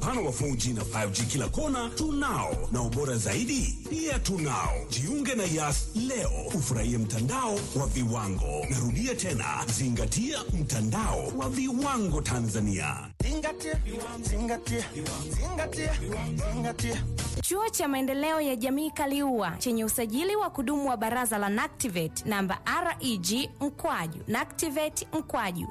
upana wa 4G na 5G kila kona tunao, na ubora zaidi pia tunao. Jiunge na Yas leo ufurahie mtandao wa viwango. Narudia tena, zingatia mtandao wa viwango Tanzania. Zingatia, zingatia, zingatia, zingatia. Chuo cha Maendeleo ya Jamii Kaliua chenye usajili wa kudumu wa Baraza la NACTIVATE namba REG mkwaju NACTIVATE mkwaju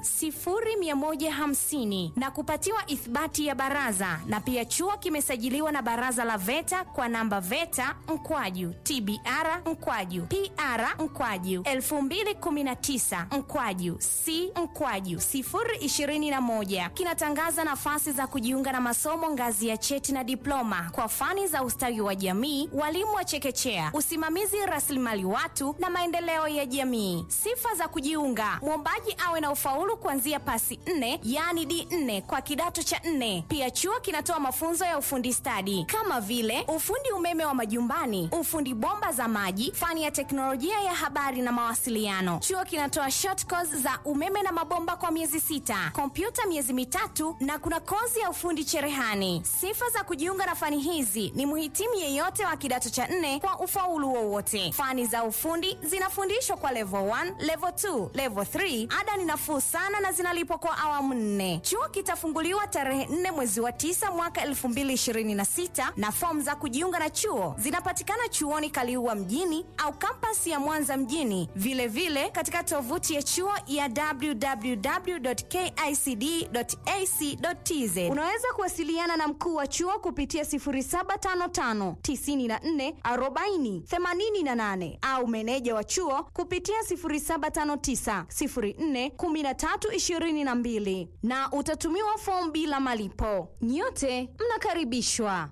0150 na kupatiwa ithibati ya baraza, na pia chuo kimesajiliwa na Baraza la VETA kwa namba VETA mkwaju TBR mkwaju PR mkwaju 2019 mkwaju C mkwaju 021 kinatangaza nafasi za kujiunga na masomo ngazi ya cheti na diploma kwa fani za ustawi wa jamii, walimu wa chekechea, usimamizi rasilimali watu na maendeleo ya jamii. Sifa za kujiunga: mwombaji awe na ufaulu kuanzia pasi nne, yaani D4 kwa kidato cha nne. Pia chuo kinatoa mafunzo ya ufundi stadi kama vile ufundi umeme wa majumbani, ufundi bomba za maji, fani ya teknolojia ya habari na mawasiliano. Chuo kinatoa short course za umeme na mabomba kwa miezi sita, kompyuta miezi mitatu na kuna kozi ya ufundi cherehani. Sifa za kujiunga na fani hizi ni mhitimu yeyote wa kidato cha nne kwa ufaulu wowote. Fani za ufundi zinafundishwa kwa level 1, level 2, level 3. Ada ni nafuu sana na zinalipwa kwa awamu nne. Chuo kitafunguliwa tarehe 4 mwezi wa 9 mwaka 2026 na fomu za kujiunga na chuo zinapatikana chuoni Kaliua mjini au kampasi ya Mwanza mjini, vilevile vile katika tovuti ya chuo ya www.kicd.ac.tz. Unaweza kuwasiliana na mkuu wa chuo kupitia 0755 94 40 88 au meneja wa chuo kupitia 0759 04 13 22 na utatumiwa fomu bila malipo. Nyote mnakaribishwa.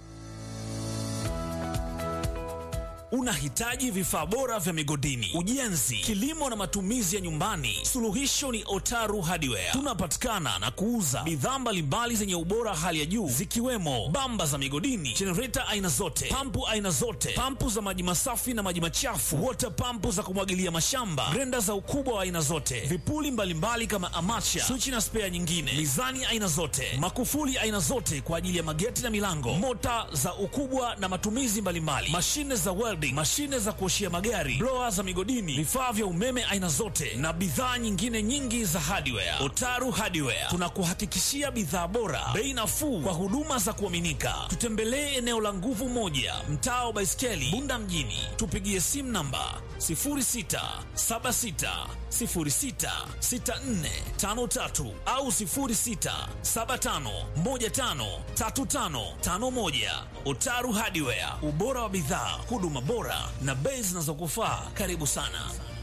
Unahitaji vifaa bora vya migodini, ujenzi, kilimo na matumizi ya nyumbani? Suluhisho ni Otaru Hardware. Tunapatikana na kuuza bidhaa mbalimbali zenye ubora hali ya juu zikiwemo bamba za migodini, jenereta aina zote, pampu aina zote, pampu za maji masafi na maji machafu, wota pampu za kumwagilia mashamba, grenda za ukubwa wa aina zote, vipuli mbalimbali mbali kama amacha, swichi na spea nyingine, mizani aina zote, makufuli aina zote kwa ajili ya mageti na milango, mota za ukubwa na matumizi mbalimbali, mashine za welding, mashine za kuoshia magari, blower za migodini, vifaa vya umeme aina zote na bidhaa nyingine nyingi za hardware. Otaru Hardware tunakuhakikishia bidhaa bora, bei nafuu kwa huduma za kuaminika. Tutembelee eneo la Nguvu Moja, mtaa wa Baiskeli, Bunda mjini. Tupigie simu namba 0676066453 au 0675153551. Otaru Hardware, ubora wa bidhaa, huduma bora na bei zinazokufaa. Karibu sana.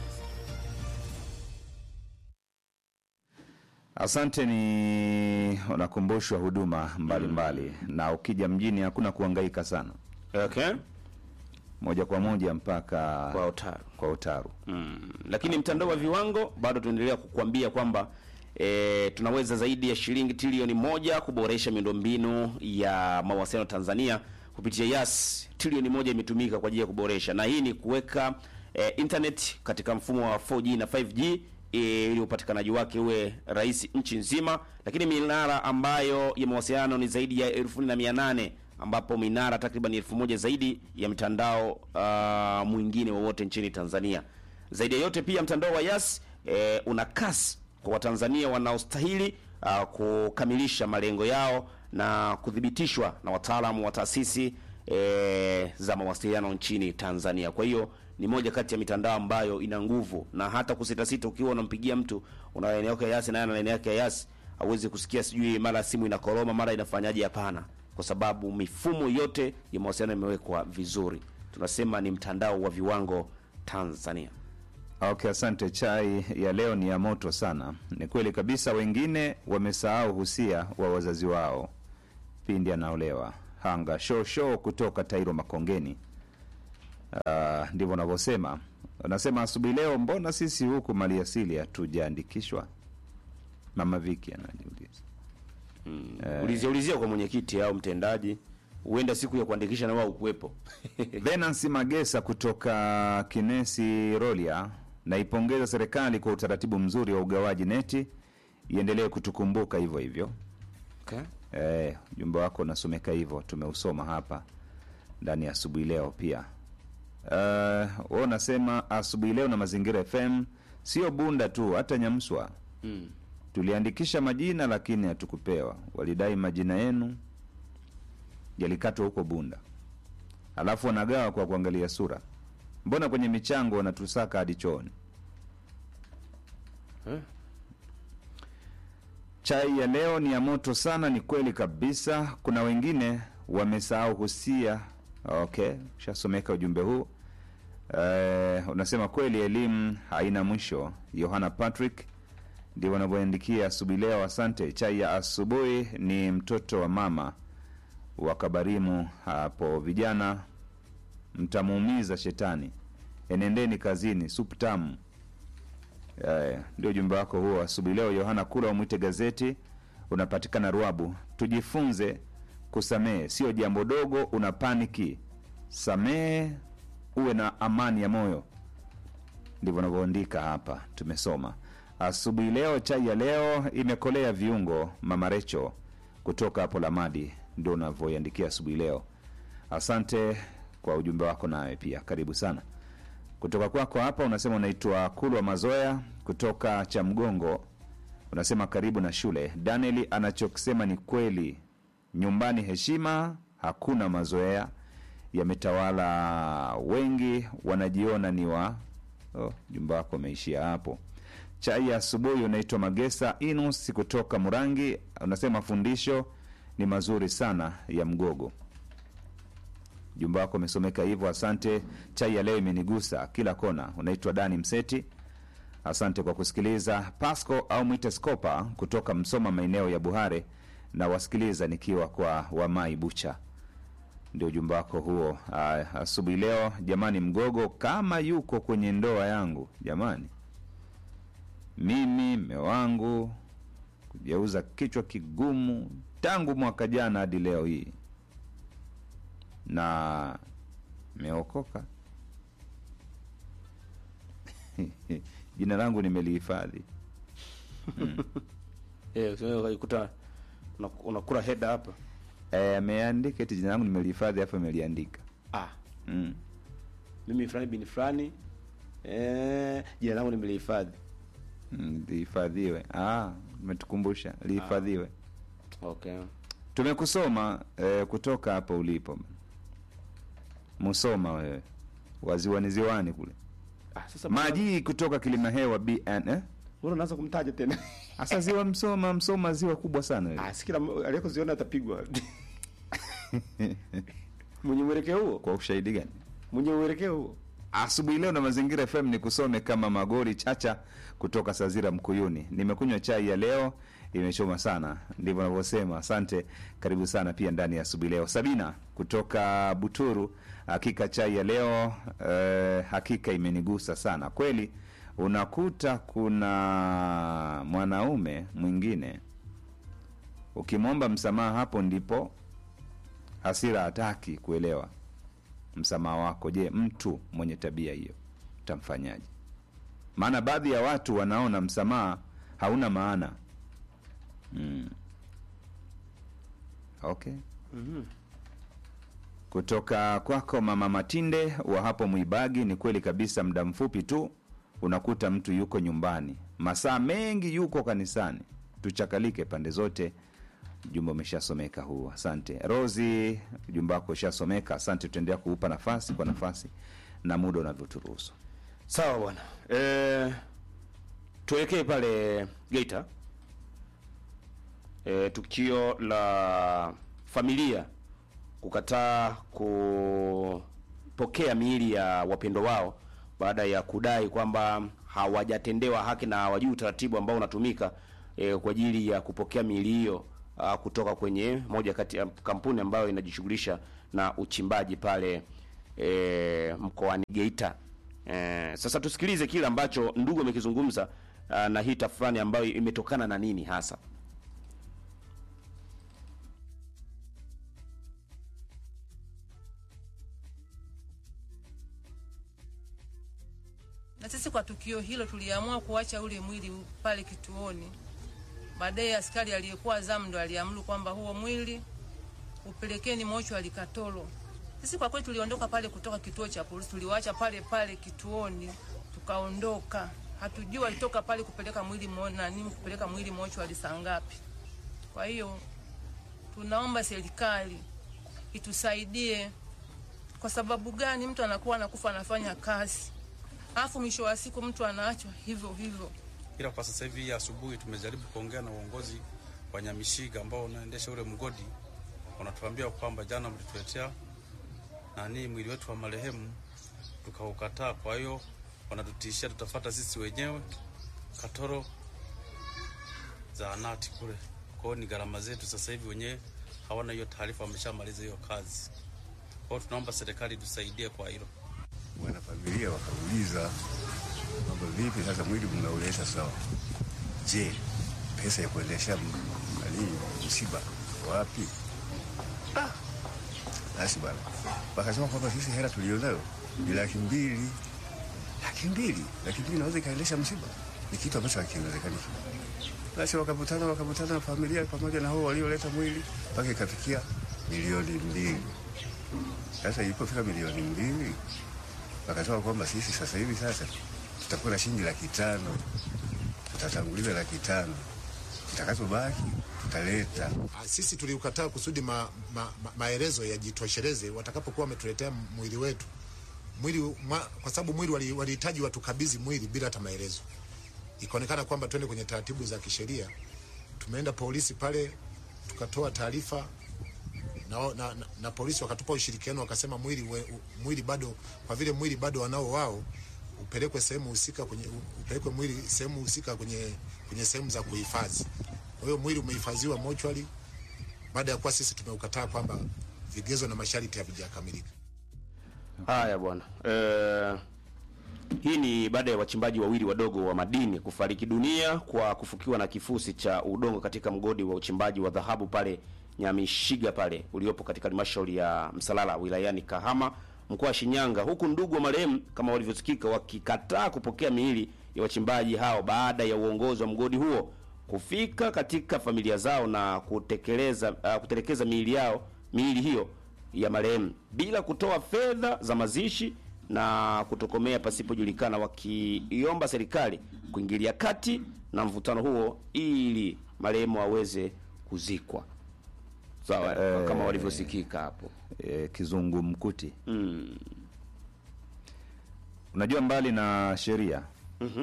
Asante. Ni unakumbushwa huduma mbalimbali mbali. Na ukija mjini hakuna kuhangaika sana, Okay. moja kwa moja mpaka Kwa Otaru. kwa Otaru. Mm. Lakini mtandao wa viwango bado tunaendelea kukuambia kwamba e, tunaweza zaidi ya shilingi trilioni moja kuboresha miundombinu ya mawasiliano Tanzania kupitia Yas. Trilioni moja imetumika kwa ajili ya kuboresha, na hii ni kuweka e, internet katika mfumo wa 4G na 5G e, ili upatikanaji wake uwe rahisi nchi nzima, lakini minara ambayo ya mawasiliano ni zaidi ya elfu na mia nane ambapo minara takriban elfu moja zaidi ya mtandao uh, mwingine wowote nchini Tanzania. Zaidi ya yote pia mtandao wa Yas eh, una kasi kwa Watanzania wanaostahili uh, kukamilisha malengo yao na kuthibitishwa na wataalamu wa taasisi eh, za mawasiliano nchini Tanzania. Kwa hiyo ni moja kati ya mitandao ambayo ina nguvu, na hata kusitasita, ukiwa unampigia mtu una laini yako ya Yas naye ana laini yake ya Yas, hauwezi kusikia sijui mara simu inakoroma mara inafanyaje. Hapana, kwa sababu mifumo yote ya mawasiliano imewekwa vizuri. Tunasema ni mtandao wa viwango Tanzania. Okay, asante. Chai ya leo ni ya moto sana. Ni kweli kabisa, wengine wamesahau husia wa wazazi wao pindi anaolewa. Hanga show show kutoka Tairo Makongeni. Uh, ndivyo wanavyosema. Wanasema asubuhi leo, mbona sisi huku maliasili hatujaandikishwa? Mama Viki anajiuliza. Ulizia ulizia kwa mwenyekiti au mtendaji, huenda siku ya kuandikisha na wao ukuwepo. Venansi Magesa kutoka Kinesi Rolia, naipongeza serikali kwa utaratibu mzuri wa ugawaji neti, iendelee kutukumbuka hivyo hivyo. Okay. Eh, ujumbe wako unasomeka hivyo, tumeusoma hapa ndani ya asubuhi leo pia. Uh, wewe unasema asubuhi leo na Mazingira FM sio Bunda tu, hata Nyamswa Mm. tuliandikisha majina lakini hatukupewa. Walidai majina yenu yalikatwa huko Bunda, alafu wanagawa kwa kuangalia sura. Mbona kwenye michango wanatusaka hadi chooni? Eh? Chai ya leo ni ya moto sana, ni kweli kabisa. Kuna wengine wamesahau husia. Okay, ushasomeka ujumbe huu. Eh, unasema kweli elimu haina mwisho. Yohana Patrick ndio wanavyoandikia asubuhi leo. Asante. Chai ya asubuhi ni mtoto wa mama wa Kabarimu hapo. Vijana mtamuumiza shetani, enendeni kazini, supu tamu. Eh, ndio ujumbe wako huo asubuhi leo. Yohana Kula umwite gazeti, unapatikana Ruabu. Tujifunze kusamehe, sio jambo dogo. Una paniki, samehe, uwe na amani ya moyo. Ndivyo navyoandika hapa, tumesoma asubuhi leo. Chai ya leo imekolea viungo. Mama Recho kutoka hapo Lamadi ndio unavyoiandikia asubuhi leo. Asante kwa ujumbe wako, nawe pia karibu sana kutoka kwako hapa unasema unaitwa kulwa mazoya kutoka cha mgongo unasema karibu na shule danieli anachokisema ni kweli nyumbani heshima hakuna mazoea yametawala wengi wanajiona ni wa oh, jumba wako umeishia hapo chai ya asubuhi unaitwa magesa inus kutoka murangi unasema fundisho ni mazuri sana ya mgogo jumba wako umesomeka hivyo asante chai ya leo imenigusa kila kona unaitwa dani mseti asante kwa kusikiliza pasco au mwite skopa kutoka msoma maeneo ya buhare na wasikiliza nikiwa kwa wamai bucha ndio ujumbe wako huo Ah, asubuhi leo jamani mgogo kama yuko kwenye ndoa yangu jamani mimi mme wangu kugeuza kichwa kigumu tangu mwaka jana hadi leo hii na meokoka jina langu nimelihifadhi Eh, unaweza ukajikuta una- unakula heda hapa. Eh, ameandika eti jina langu nimelihifadhi hapo imeliandika Ah, mm. mimi fulani bin fulani eh, jina langu nimelihifadhi. Mm, lihifadhiwe ah, umetukumbusha lihifadhiwe Okay. tumekusoma eh, kutoka hapo ulipo musoma wewe waziwani ziwani kule Ah, sasa maji kutoka kilima hewa bn eh? Mbona unaanza kumtaja tena? hasa ziwa msoma msoma ziwa kubwa sana wewe. Ah, si kila m- aliyekoziona atapigwa. Mwenye mwelekeo huo? kwa ushahidi gani Mwenye mwelekeo huo? asubuhi leo na mazingira fm ni kusome kama magori chacha kutoka sazira mkuyuni nimekunywa chai ya leo imechoma sana ndivyo navyosema asante karibu sana pia ndani ya asubuhi leo sabina kutoka buturu hakika chai ya leo eh, hakika imenigusa sana kweli unakuta kuna mwanaume mwingine ukimwomba msamaha hapo ndipo hasira hataki kuelewa msamaha wako je mtu mwenye tabia hiyo utamfanyaje maana baadhi ya watu wanaona msamaha hauna maana mm. okay kutoka kwako mama matinde wa hapo mwibagi ni kweli kabisa muda mfupi tu unakuta mtu yuko nyumbani masaa mengi yuko kanisani tuchakalike pande zote ujumbe umeshasomeka huu asante rosi ujumbe wako ushasomeka asante tutaendelea kuupa nafasi kwa nafasi na muda unavyoturuhusu Sawa bwana. Eh, tuelekee pale Geita. Eh, tukio la familia kukataa kupokea miili ya wapendo wao baada ya kudai kwamba hawajatendewa haki na hawajui utaratibu ambao unatumika eh, kwa ajili ya kupokea miili hiyo ah, kutoka kwenye moja kati ya kampuni ambayo inajishughulisha na uchimbaji pale eh, mkoani Geita. Eh, sasa tusikilize kile ambacho ndugu amekizungumza ah, na hii tafurani ambayo imetokana na nini hasa. Na sisi kwa tukio hilo tuliamua kuacha ule mwili pale kituoni Baadaye askari aliyekuwa zamu ndo aliamuru kwamba huo mwili upelekeni mochwari Katoro. Sisi kwa kweli tuliondoka pale kutoka kituo cha polisi, tuliwaacha pale pale kituoni, tukaondoka. Hatujui walitoka pale kupeleka mwili mo, nani kupeleka mwili mochwari saa ngapi. Kwa hiyo tunaomba serikali itusaidie. Kwa sababu gani mtu anakuwa anakufa anafanya kazi, alafu mwisho wa siku mtu anaachwa hivyo hivyo. ila kwa sasa hivi asubuhi tumejaribu kuongea na uongozi wa Nyamishiga ambao unaendesha ule mgodi, wanatuambia kwamba jana mlituletea nani mwili wetu wa marehemu tukaukataa. Kwa hiyo wanatutishia tutafata sisi wenyewe Katoro zahanati kule. Kwa hiyo ni gharama zetu sasa hivi, wenyewe hawana hiyo taarifa, wameshamaliza hiyo kazi. Kwa hiyo tunaomba serikali tusaidie kwa hilo. Wanafamilia wakauliza kwamba vipi sasa mwili mnauleta sawa, je, pesa ya kuendesha m- nani msiba wapi? Ah, basi bwana, wakasema kwamba sisi hela tulionayo ni laki mbili. Laki mbili, laki mbili naweza ikaendesha msiba? Ni kitu ambacho hakiwezekani. Basi wakavutana wakavutana na familia pamoja na hao walioleta mwili mpaka ikafikia milioni mbili. Sasa ilipofika milioni mbili wakasema kwamba sisi sasa hivi sasa tutakuwa na shilingi laki tano, tutatanguliza laki tano, kitakachobaki tutaleta. Ah, Sisi tuliukataa kusudi ma, ma, ma, maelezo yajitosheleze watakapokuwa wametuletea mwili wetu mwili ma, kwa sababu mwili wali- walihitaji watukabidhi mwili bila hata maelezo. Ikaonekana kwamba twende kwenye taratibu za kisheria. Tumeenda polisi pale tukatoa taarifa na, na, na, na polisi wakatupa ushirikiano, wakasema mwili, we, u- mwili bado kwa vile mwili bado wanao wao upelekwe sehemu husika kwenye upelekwe mwili sehemu husika kwenye kwenye sehemu za kuhifadhi. Kwa hiyo mwili umehifadhiwa mochwari baada ya kuwa sisi tumeukataa kwamba vigezo na masharti havijakamilika. Haya bwana. Eh, hii ni baada ya wachimbaji wawili wadogo wa madini kufariki dunia kwa kufukiwa na kifusi cha udongo katika mgodi wa uchimbaji wa dhahabu pale Nyamishiga pale uliopo katika halmashauri ya Msalala wilayani Kahama mkoa wa Shinyanga, huku ndugu wa marehemu kama walivyosikika wakikataa kupokea miili ya wachimbaji hao baada ya uongozi wa mgodi huo kufika katika familia zao na kutekeleza uh, kutelekeza miili yao miili hiyo ya marehemu bila kutoa fedha za mazishi na kutokomea pasipojulikana, wakiiomba serikali kuingilia kati na mvutano huo ili marehemu aweze kuzikwa sawa, Eh, kama walivyosikika hapo. e, kizungumkuti Mm. unajua mbali na sheria Mhm.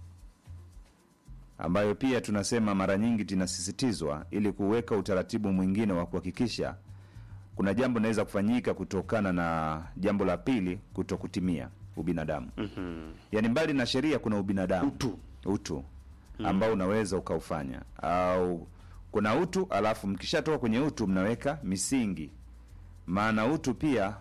ambayo pia tunasema mara nyingi tunasisitizwa ili kuweka utaratibu mwingine wa kuhakikisha kuna jambo linaweza kufanyika kutokana na jambo la pili kuto kutimia ubinadamu Mhm. yaani mbali na sheria kuna ubinadamu Utu. utu ambao unaweza ukaufanya au kuna utu alafu mkishatoka kwenye utu mnaweka misingi maana utu pia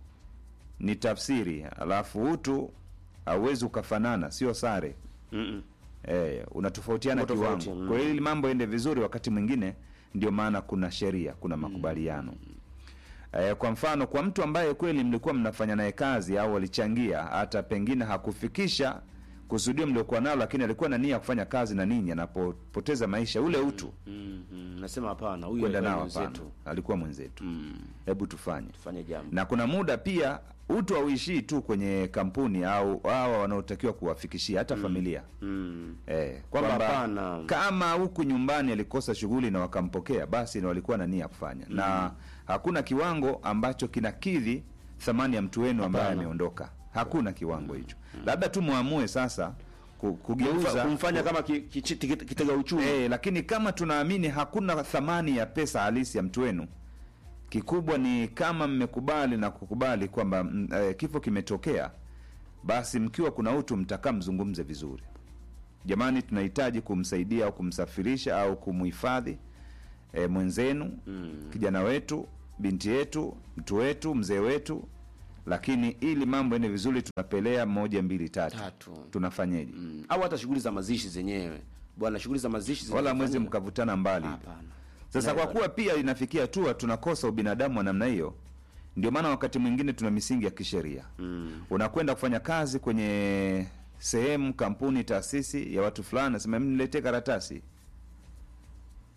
ni tafsiri alafu utu hauwezi ukafanana sio sare Mm-mm. eh, unatofautiana Uko tofauti, kiwango mm. kwa hiyo ili mambo ende vizuri wakati mwingine ndio maana kuna sheria kuna makubaliano eh, kwa mfano kwa mtu ambaye kweli mlikuwa mnafanya naye kazi au alichangia hata pengine hakufikisha kusudio mliokuwa nalo lakini alikuwa na nia ya kufanya kazi na ninyi anapopoteza maisha ule utu Mhm. Nasema hapana, huyu kwenda alikuwa nao hapana mwenzetu. alikuwa mwenzetu Mm. hebu tufanye Tufanye jambo. na kuna muda pia utu hauishii tu kwenye kampuni au hawa wanaotakiwa kuwafikishia hata familia Mm. Eh, Kwamba kwamba hapana. kama huku nyumbani alikosa shughuli na wakampokea basi ni walikuwa na nia ya kufanya na hakuna kiwango ambacho kinakidhi thamani ya mtu wenu ambaye Hapana. ameondoka hakuna kiwango hicho labda tu muamue sasa ku- kugeuza Kumfa- kumfanya kama ki- ki- ki- kitega uchumi. Eh, lakini kama tunaamini hakuna thamani ya pesa halisi ya mtu wenu kikubwa ni kama mmekubali na kukubali kwamba mm, eh, kifo kimetokea basi mkiwa kuna utu mtakaa mzungumze vizuri jamani tunahitaji kumsaidia au kumsafirisha au kumhifadhi eh, mwenzenu mm. kijana wetu binti yetu mtu wetu mzee wetu lakini ili mambo ende vizuri tunapelea moja mbili tatu, Tatu. tunafanyeje Mm. Au hata shughuli za mazishi zenyewe. Bwana, shughuli za mazishi wala mwezi zinafanyika- mkavutana mbali Hapana. sasa kwa Never. kuwa pia inafikia hatua tunakosa ubinadamu wa namna hiyo ndio maana wakati mwingine tuna misingi ya kisheria Mm. unakwenda kufanya kazi kwenye sehemu kampuni taasisi ya watu fulani nasema "Em, niletee karatasi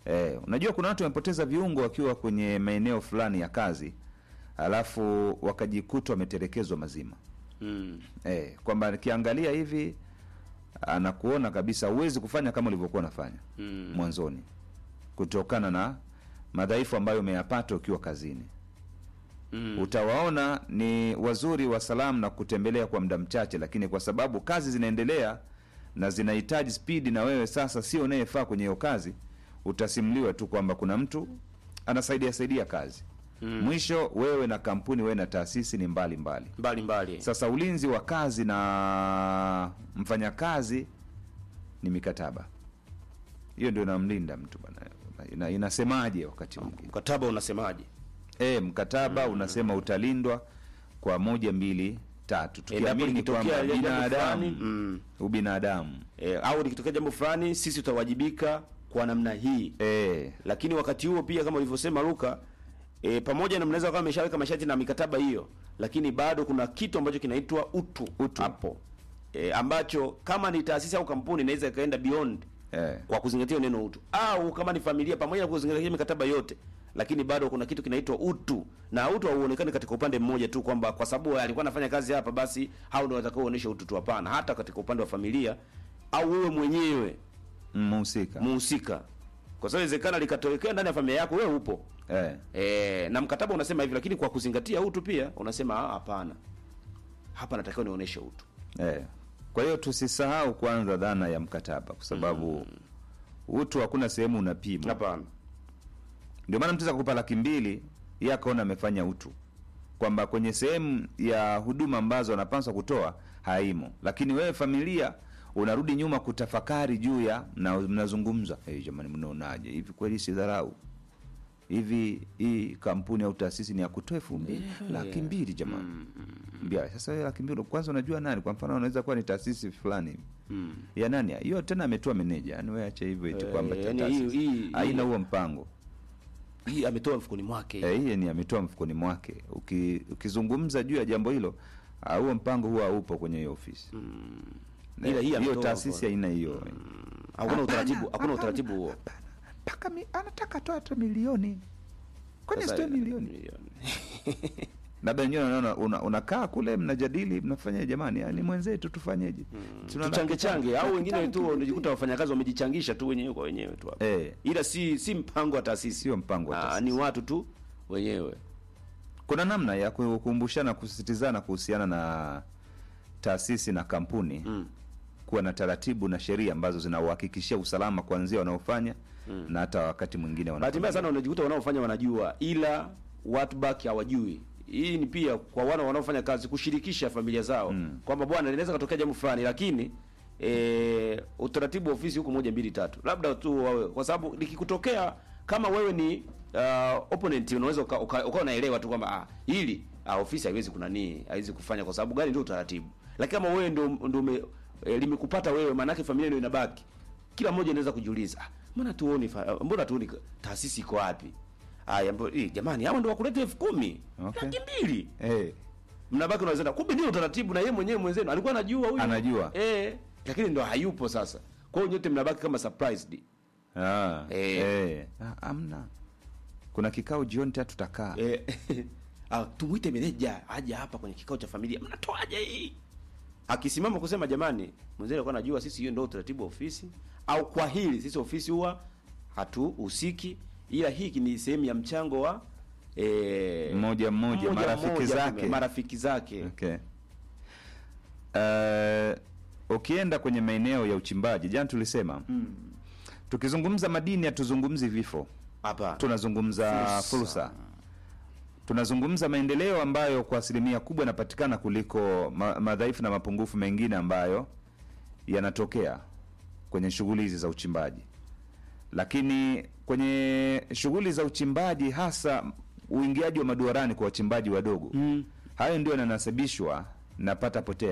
Eh, unajua kuna watu wamepoteza viungo wakiwa kwenye maeneo fulani ya kazi, alafu wakajikuta wametelekezwa mazima. Mm. Eh, kwamba nikiangalia hivi anakuona kabisa huwezi kufanya kama ulivyokuwa unafanya Mm. mwanzoni, kutokana na madhaifu ambayo umeyapata ukiwa kazini. Mm. Utawaona ni wazuri wa salamu na kutembelea kwa muda mchache, lakini kwa sababu kazi zinaendelea na zinahitaji spidi, na wewe sasa sio unayefaa kwenye hiyo kazi, utasimuliwa tu kwamba kuna mtu anasaidia saidia kazi Mm. mwisho wewe na kampuni, wewe na taasisi ni mbali mbali. mbali mbali Sasa ulinzi wa kazi na mfanyakazi ni mikataba, hiyo ndio inamlinda mtu bana. Ina, inasemaje wakati mwingine mkataba unasemaje? e, mkataba unasema utalindwa kwa moja mbili tatu, Endapo tukiamini likitokea kwamba jambo binadamu fulani, mm. ubinadamu E, au likitokea jambo fulani sisi tutawajibika kwa namna hii e, lakini wakati huo pia kama ulivyosema Luka e, pamoja na mnaweza kama ameshaweka masharti na mikataba hiyo, lakini bado kuna kitu ambacho kinaitwa utu, Utu. hapo e, ambacho kama ni taasisi au kampuni inaweza ikaenda beyond e, kwa kuzingatia neno utu, au kama ni familia, pamoja na kuzingatia mikataba yote, lakini bado kuna kitu kinaitwa utu, na utu hauonekani katika upande mmoja tu kwamba kwa sababu alikuwa anafanya kazi hapa, basi hao ndio watakao kuonesha utu tu. Hapana, hata katika upande wa familia au wewe mwenyewe mhusika muhusika, kwa sababu inawezekana likatokea ndani ya familia yako, wewe upo e, e, na mkataba unasema hivi, lakini kwa kuzingatia utu pia unasema "Ah, hapana, hapa natakiwa nionyeshe utu. e. Kwa hiyo tusisahau kwanza dhana ya mkataba, kwa sababu utu hakuna sehemu unapima. Hapana, Ndio maana mtu kukupa laki mbili yeye akaona amefanya utu, kwamba kwenye sehemu ya huduma ambazo anapaswa kutoa haimo, lakini wewe familia unarudi nyuma kutafakari juu ya na mnazungumza, hey, jamani, mnaonaje hivi? Kweli si dharau hivi? Hii kampuni au taasisi ni ya kutoa elfu mbili laki mbili jamani, mbia sasa. Wewe laki mbili kwanza, unajua nani? Kwa mfano, unaweza kuwa ni taasisi fulani mm. ya nani hiyo, tena ametoa meneja, yani wewe acha hivyo eti Eh, kwamba yani taasisi hii- hii- haina hii- huo mpango hii ametoa mfukoni mwake Eh, hiye ni ametoa mfukoni mwake. Uki, ukizungumza juu ya jambo hilo ah, huo mpango huwa haupo kwenye hiyo ofisi Ila hii hiyo ametoa taasisi mfukoni. haina hiyo hakuna utaratibu, hakuna utaratibu huo. mpaka anataka toa hata milioni kwani Sasa, sitoe milioni milioni. labda wenyewe unaona una, unakaa kule mnajadili mnafanya jamani, yani mwenzetu tufanyeje? Tuna tuchange laki change tano, au laki wengine tano tu tu. unajikuta wafanyakazi wamejichangisha tu wenyewe kwa wenyewe tu hapo. Eh, Ila si si mpango wa taasisi, sio mpango wa Ah, taasisi. ni watu tu wenyewe. kuna namna ya kukumbushana kusisitizana kuhusiana na taasisi na kampuni Mm. kuwa na taratibu na sheria ambazo zinauhakikishia usalama kuanzia wanaofanya na hata wakati mwingine Bahati mbaya wanafanya. sana unajikuta wanaofanya wanajua, ila watu baki hawajui. Hii ni pia kwa wana wanaofanya kazi kushirikisha familia zao Mm. kwamba bwana, linaweza katokea jambo fulani, lakini e, utaratibu wa ofisi huko moja mbili tatu, labda tu wawe, kwa sababu likikutokea kama wewe ni uh, opponent unaweza uka- uka- ukawa unaelewa tu kwamba ah, hili ah, ofisi haiwezi kunanii haiwezi kufanya kwa sababu gani, ndio utaratibu. Lakini kama wewe ndio ndio ume- eh, limekupata wewe, maana yake familia ndio inabaki kila mmoja anaweza kujiuliza ah, mbona tuoni fa- mbona tuoni ka- taasisi iko wapi? Haya, mbo- eh, jamani, hao ndio wakuleta elfu kumi Okay. laki mbili Eh, mnabaki unaweza kumbe ndio utaratibu, na yeye mwenyewe mwenzenu alikuwa anajua huyu Anajua. eh, lakini ndo hayupo sasa. Kwa hiyo nyote mnabaki kama surprised. ah, Eh. eh. Ah, amna kuna kikao jioni tatu tutakaa Eh, ah, tumuite meneja aje hapa kwenye kikao cha familia, mnatoaje hii? Akisimama kusema jamani, mwenzenu alikuwa anajua sisi, hiyo ndio utaratibu wa ofisi, au kwa hili sisi ofisi huwa hatuhusiki, ila hiki ni sehemu ya mchango wa eh, Mmoja mmoja, marafiki mmoja, zake. marafiki zake okay. Eh, ukienda kwenye maeneo ya uchimbaji jana tulisema tukizungumza madini hatuzungumzi vifo hapa tunazungumza Fursa. fursa, tunazungumza maendeleo ambayo kwa asilimia kubwa yanapatikana kuliko ma, madhaifu na mapungufu mengine ambayo yanatokea kwenye shughuli hizi za uchimbaji. Lakini kwenye shughuli za uchimbaji, hasa uingiaji wa maduarani kwa wachimbaji wadogo, hayo ndio yananasibishwa na pata potea